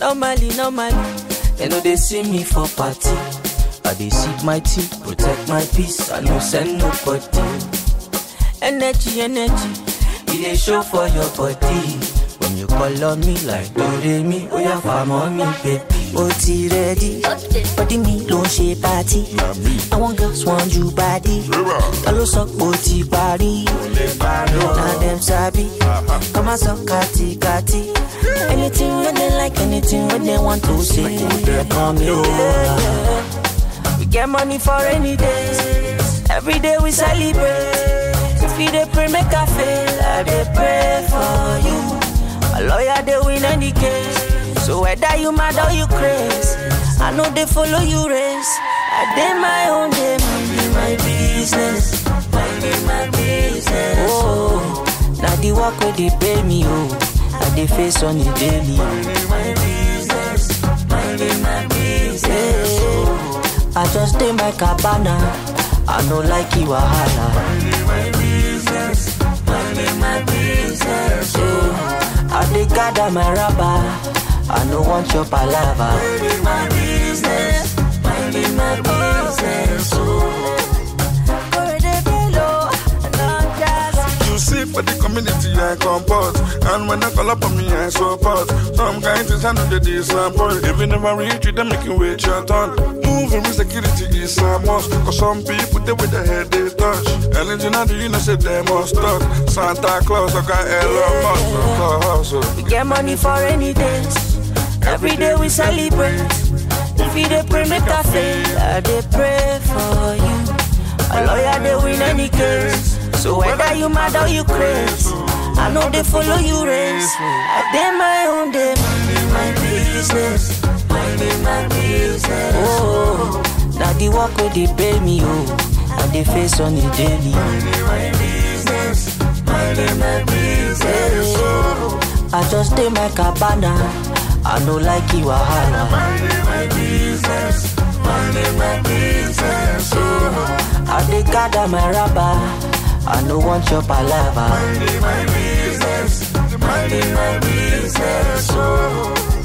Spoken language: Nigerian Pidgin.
Normally, normally, they know they see me for party. I dey sip my tea, protect my peace. I no send nobody. Energy, energy, it dey show for your body. When you call on me like Doremi, oh yeah, fam on me, baby. ó ti rẹ́dí bọ́dí mi ló ń ṣe pátí àwọn girls want you body ta ló sọ pé ó ti parí na dem sabi kọ́má sọ kàtìkàtì anything wey dem like anything wey dem want to say dem kàn mí o. We get money for rainy days. Every day we celebrate. If you dey pray, make I fail. I dey pray for you. My lawyer dey win any case. So whether you mad or you craze, I know they follow you race. I dey my own day, minding my business, minding my business. Oh, now the work where they pay me, oh, I dey face on the daily. Minding my business, minding my business. Oh, I just dey my cabana, I no like you wahala. Minding my business, minding my business. Oh, I dey gather my rubber. I no want your palava. Minding my business, minding my business. You see for the community I comport And when I call up on me I support Some kind things I know they disappoint If you never reach you then make you wait your turn Moving with security is a must Cause some people they with their head they touch Anything I do you know say they must talk Santa Claus I got Elon Musk for hustle We get money for any days. Every day we celebrate. If you dey pray, make I fail. I dey pray for you. A lawyer dey win any case. So whether you mad or you craze, I know they follow you race. I dey my own day, minding my business, minding my business. Oh, now the work where they pay me, oh, I dey face on the daily. Minding my business, minding my business. Oh, I just dey my cabana. I no like you wahala. Minding my business, minding my business. Oh, I dey gather my rubber. I no want your palava. Minding my business, minding my business. Oh.